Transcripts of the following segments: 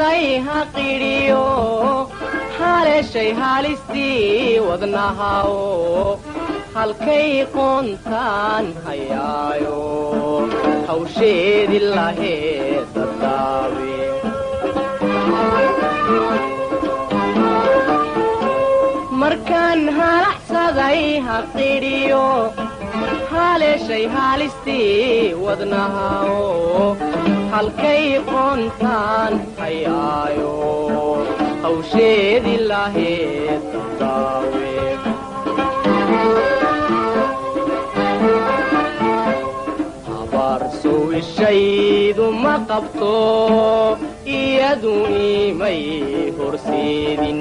halacsaday ha qidhiyo haleeshay haalistii wadnahaw halkay qoontaan hayaayo hawsheedi lahee dadaawe markaan halacsaday ha qidhiyo haleeshay haalistii wadnahaw halkay qoontaan hayaayo hawsheedi lahee dadaawe habaarsow ishaydu ma qabto iyadu imay horseedin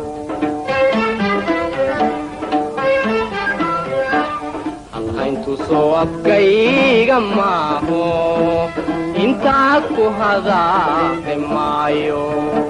halhayntu soo afkayga maaho intaad ku hadaaqi maayo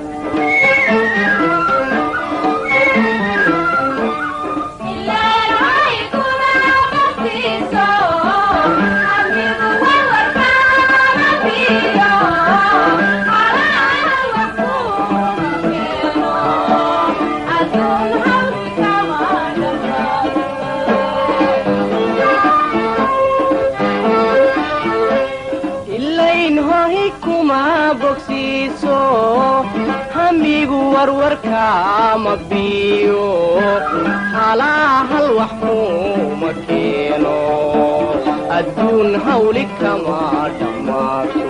ilayn hohi kuma bogsiiso hamigu warwarka ma biyo halaa hal wax kuma keeno adduun hawli kama dhammaato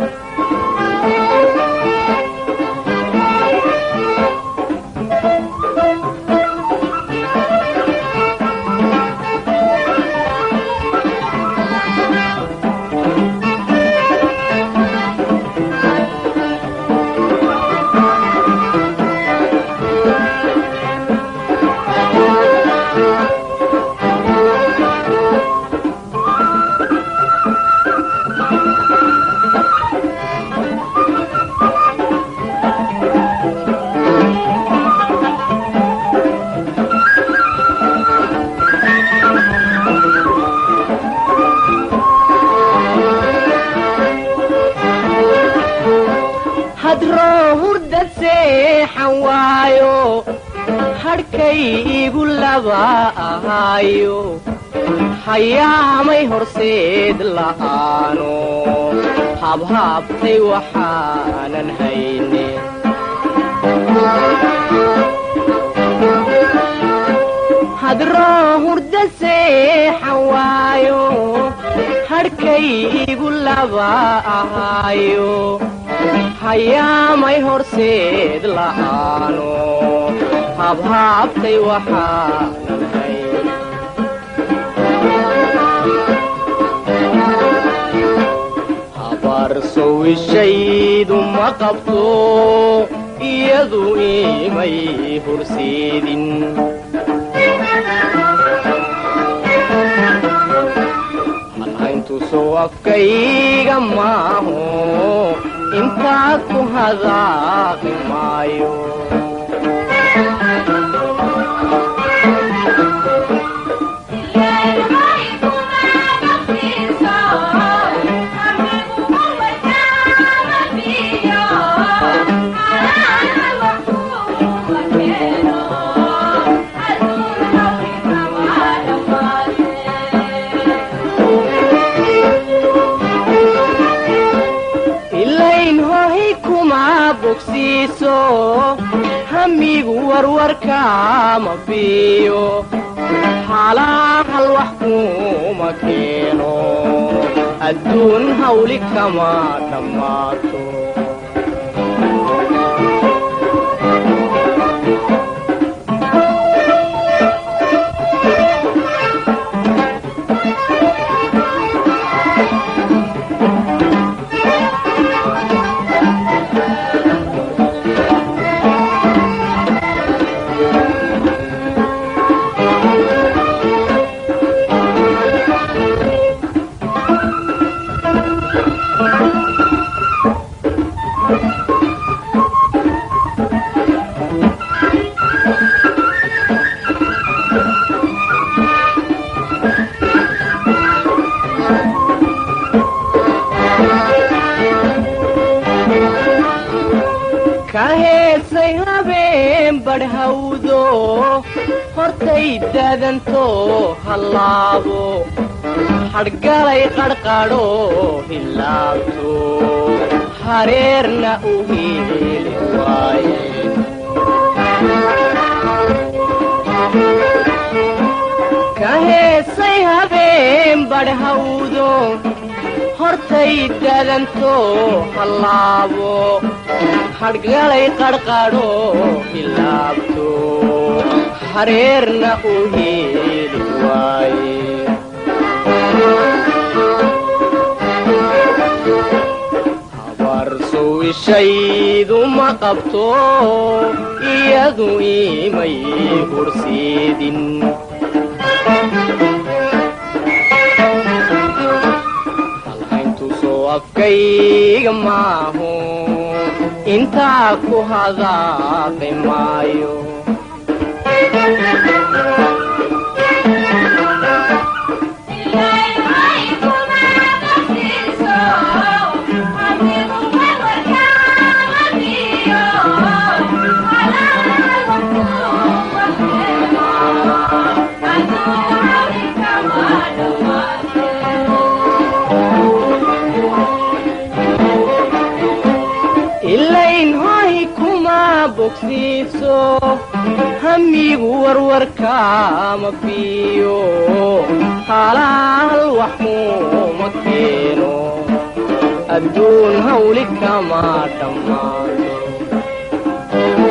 hadroo hurda seexan waayo hadhkay igu laba ahaayo hayaamay horseed la'aano habhaabtay waxaanan hayne hadroo hurda seexan waayo hadhkay igu laba ahaayo hayaamay horseed la'aano habhaabtay waxaanan hayn habaarsow ishaydu ma qabto iyadu imay horseedin halhayntu soo afkayga maaho intaad ku hadaaqi maayo ilayn hohi kuma bogsiiso hamigu warwarka ma biyo halaa hal wax kuma keeno adduun hawli kama dhammaato ka heesay habeen badhhawdo hortay daadanto hallaabo hadhgalay qadhqadho hilaabto hareerna u heli waaye ka heesay habeen badhhawdo hortay daadanto hallaabo hadhgalay qadhqadho hilaabto hareerna u heli waaye habarsow ishaydu ma qabto iyadu imay hursiidin halhayntusoo afkayga maaho intaa ku hadaaqi maayo ilayn hoy kuma bogsiiso hamigu warwarkaama biyo halaal wax kuma keeno adduun hawli kama dhammaado